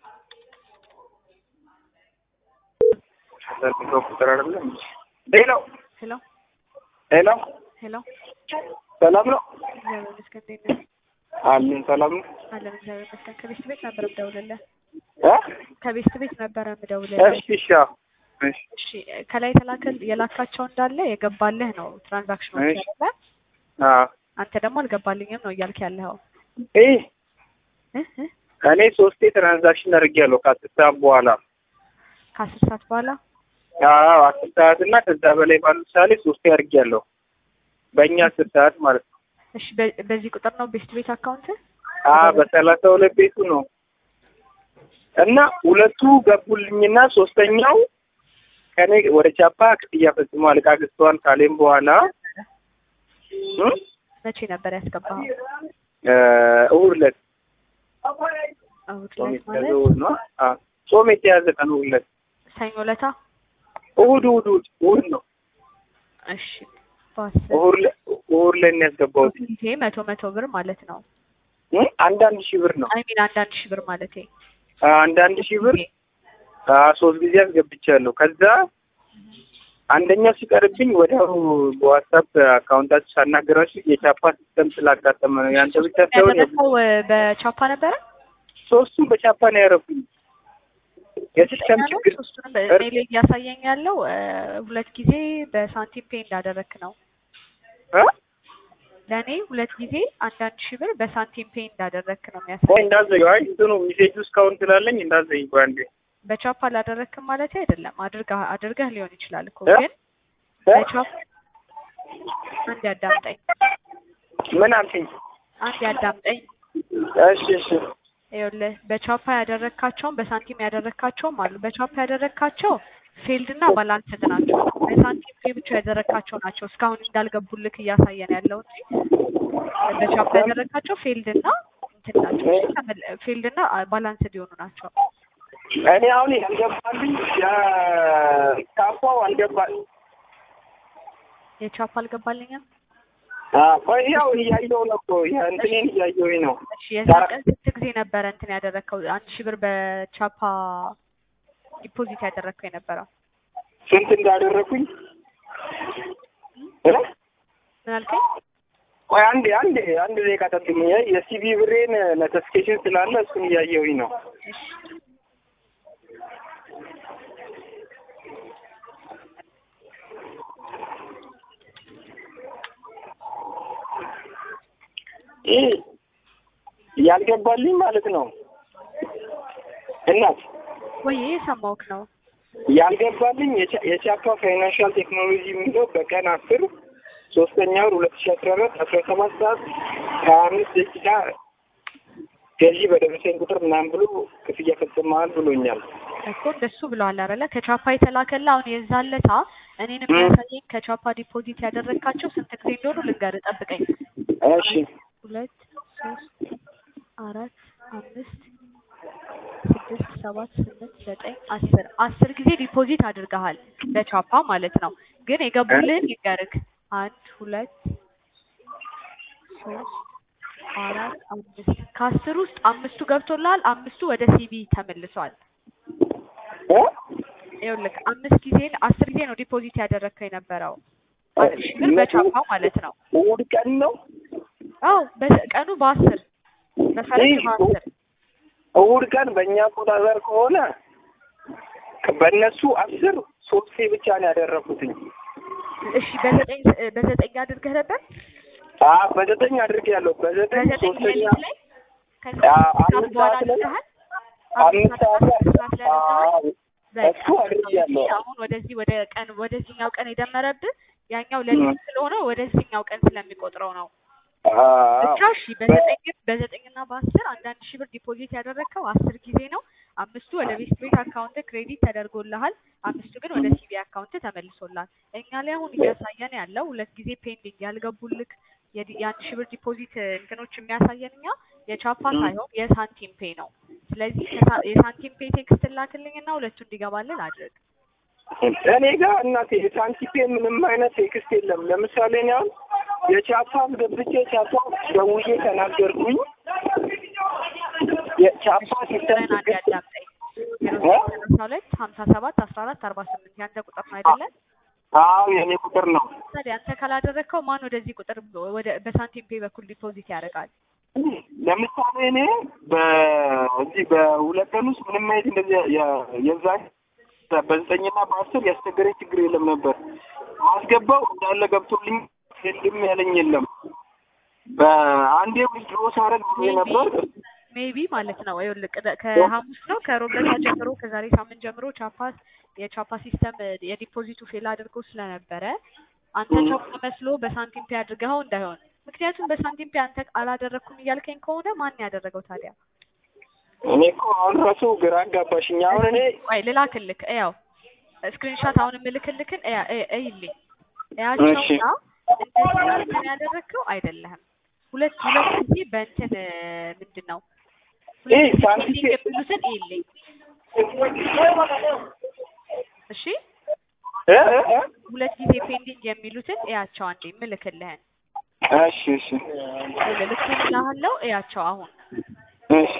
ቁጥር አይደለም። ሄሎ ሄሎ ሄሎ፣ ሄሎ፣ ሰላም ነው እግዚአብሔር ይመስገን። እንዴት ነህ? አለን። ሰላም ነው አለን እግዚአብሔር ይመስገን። ከቤስት ቤት ነበር የምደውልልህ። እ ከቤስት ቤት ነበረ የምደውልልህ። እሺ እሺ አዎ፣ እሺ እሺ ከላይ የተላከል የላካቸው እንዳለ የገባልህ ነው ትራንዛክሽኖች እሺ። ያለ አዎ። አንተ ደግሞ አልገባልኝም ነው እያልክ ያለኸው ይህ እ እ እኔ ሶስቴ ትራንዛክሽን አድርጌያለሁ ከአስር ሰዓት በኋላ። ከአስር ሰዓት በኋላ አዎ አስር ሰዓት እና ከዛ በላይ ባሉ ምሳሌ ሶስቴ አድርጌያለሁ። በእኛ አስር ሰዓት ማለት ነው። እሺ በ- በዚህ ቁጥር ነው ቤስት ቤት አካውንት አዎ በሰላሳ ሁለት ቤቱ ነው እና ሁለቱ ገቡልኝና ሶስተኛው ከኔ ወደ ቻፓ ክፍያ ፈጽሟል። እቃ ገዝተዋል ካሌም በኋላ እ መቼ ነበር ያስገባኸው? እ እሑድ ዕለት እሑድ ጾም ዕለት የተያዘ ማለት እሑድ ነው። አዎ ጾም የተያዘ ቀን እሑድ ዕለት ሰኞ ዕለታ። እሑድ እሑድ እሑድ እሑድ ነው። እሺ በአስር እሑድ ዕለት እሑድ ዕለት ነው ያስገባሁት። ይሄ መቶ መቶ ብር ማለት ነው። እ አንዳንድ ሺህ ብር ነው። አይ ሚን አንዳንድ ሺህ ብር ማለት አንዳንድ ሺህ ብር አዎ ሶስት ጊዜ አስገብቻለሁ። ከዛ አንደኛው ሲቀርብኝ ወዲያው በዋትሳፕ አካውንታችሁ ሳናገራችሁ የቻፓ ሲስተም ስላጋጠመ ነው። ያንተ ብቻ ሳይሆን ያደረሰው በቻፓ ነበረ። ሶስቱም በቻፓ ነው ያደረጉኝ። የሲስተም ያለው ችግር ሶስቱንም በእኔ ላይ እያሳየኝ ያለው እ፣ ሁለት ጊዜ በሳንቲም ፔ እንዳደረክ ነው። እ? ለእኔ ሁለት ጊዜ አንዳንድ ሺህ ብር በሳንቲም ፔ እንዳደረክ ነው ቆይ የሚያሳየኝ። እንዳዘዩ አይ እንትኑ ሜሴጁ እስካሁን ስላለኝ እንዳዘኝ ቆይ አንዴ በቻፓ አላደረክም ማለት አይደለም። አድርገህ አድርገህ ሊሆን ይችላል እኮ እ? ግን እ? በቻፓ አንድ ያዳምጠኝ፣ ምን አልከኝ? አንድ ያዳምጠኝ። እሺ እሺ ይኸውልህ በቻፓ ያደረካቸውም በሳንቲም ያደረካቸውም አሉ። በቻፓ ያደረካቸው ፊልድ እና ባላንስድ ናቸው። በሳንቲም ፔ ብቻ ያደረካቸው ናቸው እስካሁን እንዳልገቡልክ እያሳየን ያለው እንጂ በቻፓ ያደረካቸው ፊልድ እና እንትን ናቸው። ፊልድ እና ባላንስድ የሆኑ ናቸው። እኔ አሁን ያልገባልኝ የካፓው አልገባል። የቻፓ አልገባልኝም። አዎ ቆይ ያው እያየሁ ነው እኮ የእንትኔን እያየሁኝ ነው። እሺ የዛ ቀን ስንት ጊዜ ነበረ እንትን ያደረከው? አንድ ሺህ ብር በቻፓ ዲፖዚት ያደረግከው የነበረው ስንት እንዳደረኩኝ እ? ምን አልከኝ? ቆይ አንዴ አንዴ አንድ ደቂቃ ጠብቁኝ። የሲቢ ብሬን ኖቲፊኬሽን ስላለ እሱን እያየሁኝ ነው። እሺ ይህ ያልገባልኝ ማለት ነው እናት ወይ የሰማሁህ ነው። ያልገባልኝ የቻ- የቻፓ ፋይናንሻል ቴክኖሎጂ የሚለው በቀን አስር ሶስተኛ ወር ሁለት ሺ አስራ አራት አስራ ሰባት ሰዓት ሀያ አምስት ደቂቃ ገዢ በደረሰኝ ቁጥር ምናምን ብሎ ክፍያ ፈጽመሃል ብሎኛል። እኮ እንደሱ ብለዋል አይደለ? ከቻፓ የተላከላ አሁን የዛን ለታ እኔን የሚያሳየኝ ከቻፓ ዲፖዚት ያደረግካቸው ስንት ጊዜ እንደሆኑ ልንገርህ፣ ጠብቀኝ። እሺ ሁለት ሶስት አራት አምስት ስድስት ሰባት ስምንት ዘጠኝ አስር አስር ጊዜ ዲፖዚት አድርገሃል በቻፓ ማለት ነው። ግን የገቡልህን ልንገርህ፣ አንድ ሁለት ሶስት አራት አምስት ከአስር ውስጥ አምስቱ ገብቶልሃል፣ አምስቱ ወደ ሲቢ ተመልሷል። እ? ይኸውልህ አምስት ጊዜ አስር ጊዜ ነው ዲፖዚት ያደረግከው የነበረው አንድ ሺህ ብር በቻፓ ማለት ነው። እሑድ ቀን ነው አዎ በ- ቀኑ በአስር በፈረንጅ ይህ በአስር እሑድ ቀን በእኛ አቆጣጠር ከሆነ በእነሱ አስር ሶስቴ ብቻ ነው ያደረኩትኝ። እሺ በዘጠኝ በዘጠኝ አድርገህ ነበር አ በዘጠኝ አድርጌያለሁ። በዘጠኝ በዘጠኝ ሶስተኛ ሌሊት ላይ ከዛ አ- አምስት ሰዓት አምስት በኋላ ሰዓት ላይ አድርገሃል አምስት ሰዓት ላይ አምስት ሰዓት ላይ አድርገሃል አዎ፣ በቃ እሱ አድርጌያለሁ። አሁን ወደዚህ ወደ ቀን ወደዚህኛው ቀን የደመረብህ ያኛው ሌሊት ስለሆነ ወደዚህኛው ቀን ስለሚቆጥረው ነው። አዎ። ብቻ እሺ በዘጠኝ በዘጠኝና በአስር አንዳንድ ሺህ ብር ዲፖዚት ያደረግከው አስር ጊዜ ነው። አምስቱ ወደ ቤስት ቤት አካውንት ክሬዲት ተደርጎልሃል። አምስቱ ግን ወደ ሲቢ አካውንት ተመልሶልሃል። እኛ ላይ አሁን እያሳየን ያለው ሁለት ጊዜ ፔንዲንግ ያልገቡልክ የዲ- የአንድ ሺህ ብር ዲፖዚት እንትኖች የሚያሳየን እኛ የቻፓ ሳይሆን የሳንቲም ፔ ነው። ስለዚህ ከሳ- የሳንቲም ፔ ቴክስት ላክልኝና ሁለቱ እንዲገባልን አድርግ። እኔ ጋር እናቴ የሳንቲፔ ምንም አይነት ቴክስት የለም። ለምሳሌ እኔ አሁን የቻፓን ገብቼ ቻፓ ደውዬ ተናገርኩኝ። የቻፓ ሲስተም ችግርን አንድ ችግር ያዳምጠኝ ሁለት ሀምሳ ሰባት አስራ አራት አርባ ስምንት ያንተ ቁጥር ነው አይደለ? አዎ የእኔ ቁጥር ነው። ታዲያ አንተ ካላደረግከው ማን ወደዚህ ቁጥር ወደ በሳንቲም ፔ በኩል ዲፖዚት ያደርጋል? ለምሳሌ እኔ በዚህ በሁለት ቀን ውስጥ ምንም አይነት እንደዚህ የ- የዛ በዘጠኝና በአስር ያስቸገረኝ ችግር የለም ነበር። ማስገባው እንዳለ ገብቶልኝ የለም ያለኝ የለም። በአንዴ ዊዝድሮ ሳረግ ጊዜ ነበር። ሜቢ ማለት ነው። ይኸውልህ ቅደ- ከሐሙስ ነው ከሮብ ዕለት ጀምሮ ከዛሬ ሳምንት ጀምሮ ቻፓ የቻፓ ሲስተም የዲፖዚቱ ፌል አድርጎ ስለነበረ አንተ ቻፓ መስሎ በሳንቲም ፔ አድርገኸው እንዳይሆን። ምክንያቱም በሳንቲም ፔ አንተ አላደረግኩም እያልከኝ ከሆነ ማን ያደረገው ታዲያ? እኔ እኮ አሁን ራሱ ግራ አጋባሽኝ። አሁን እኔ ቆይ ልላክልክ፣ ያው ስክሪንሻት አሁን የምልክልክን እያ- እይ- እይልኝ እያቸውና እንደዚህ አንተን ያደረግከው አይደለህም። ሁለት ሁለት ጊዜ በእንትን ምንድን ነው ይህ ሁለት ጊዜ ሳንቲም ፔንዲንግ የሚሉትን እይልኝ እሺ እ እ እ? ሁለት ጊዜ ፔንዲንግ የሚሉትን እያቸው አንዴ ምልክልህን እሺ እሺ ልክልሃለው እያቸው አሁን እሺ